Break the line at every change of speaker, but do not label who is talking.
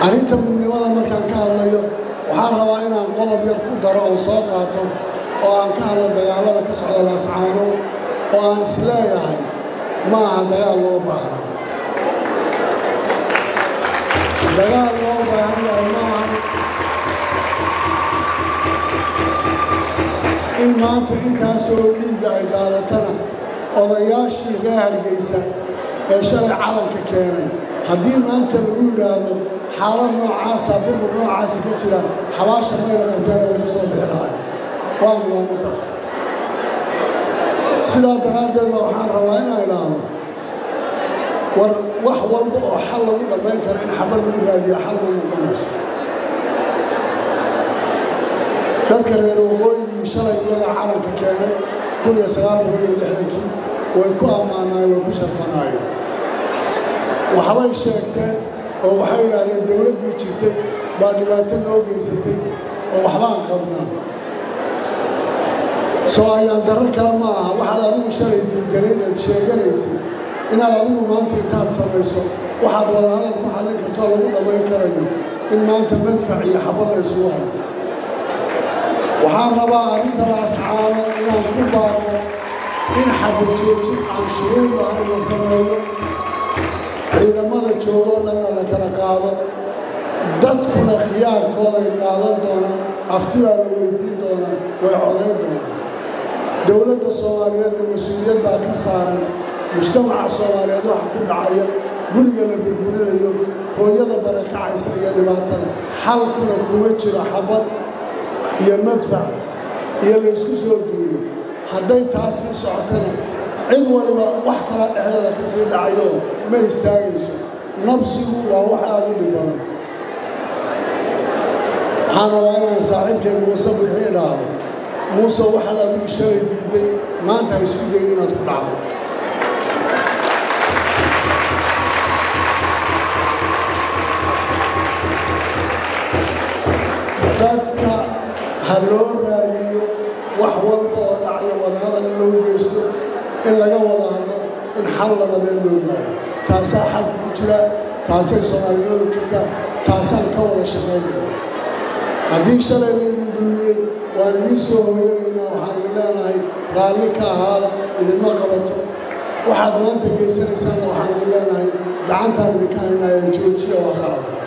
arrinta midnimada markaan ka hadlayo waxaan rabaa inaan qodob yar ku daro oo soo qaato oo aan ka hadlo dagaallada ka socda laascaano oo aan is leeyahay ma aha dagaal loo baahna dagaal loo baahan yahay ma aha in maanta intaasoo dhiigga ay daadatana odayaashii reer hargeysa ee shalay calanka keenay haddii maanta lagu yidhaahdo xaalad noocaasa burbur noocaasa ka jira xabaasha mayla qabteena way ka soo bixi lahay waanu waa middaas sidaa daraaddeed ba waxaan rabaa inaan idhaahdo war wax walba oo xal lagu dhammayn karo in xabad lagu raadiya xal ma noqonayso dadka reer waqooyigii shalay iyaga calanka keenay kun iyo sagaal boqol iyo lixdankii way ku ammaanaayeen way ku sharfanaayeen waxbay sheegteen oo waxay yidhaahdeen dowladdii jirtay baa dhibaato noo geysatay oo waxbaan qabnaa soo ayaan darro kale ma aha waxaad adigu shalay diidganayd eed sheeganaysay inaad adigu maanta intaad samayso waxaad wadahadal ku xallin kartoo lagu dhammayn karayo in maanta manfac iyo xabad la isugu hayo waxaan rabaa arrinta laascaano inaan ku baaqo in xabad joojin aan shuruud lahayn la sameeyo ciidamada joogoo dhanna la kala qaado dadkuna khiyaarkooday qaadan doonaan afti baa la weydiin doonaa way codayn doonaan dowladda soomaaliyeedna mas-uuliyad baa ka saaran mujtamaca soomaaliyeed waxa ku dhacaya guriga la burburinayo hooyada barakacaysa iyo dhibaatada xalkuna kuma jiro xabad iyo madfac iyo laysku soo duulo hadday taasii socotana cid waliba wax kala dhexdeeda ka sii dhacayoo ma istaagayso nabsigu waa wax aada u dhib badan waxaan rabaa inaan saaxiibkay muuse bixi idhaahdo muuse waxaad adigu shalay diidday maanta ha isu dayn inaad ku dhacdo dadka ha loo raadiyo wax walba oo dhacyo wadahadal in loo geysto in laga wada hadlo in xal labadeen loo gaaro taasaa xalka ku jira taasay soomaalinimadu jirtaa taasaan ka wada shaqaynayna haddii shalay laydin dulmiyey waan idiin soo hoyanaynaa waxaan idin leenahay raalli ka ahaada idinma qabato waxaad maanta geysanaysaanna waxaan idin leenahay gacantaan idinka haynaa ee joojiya waa qalada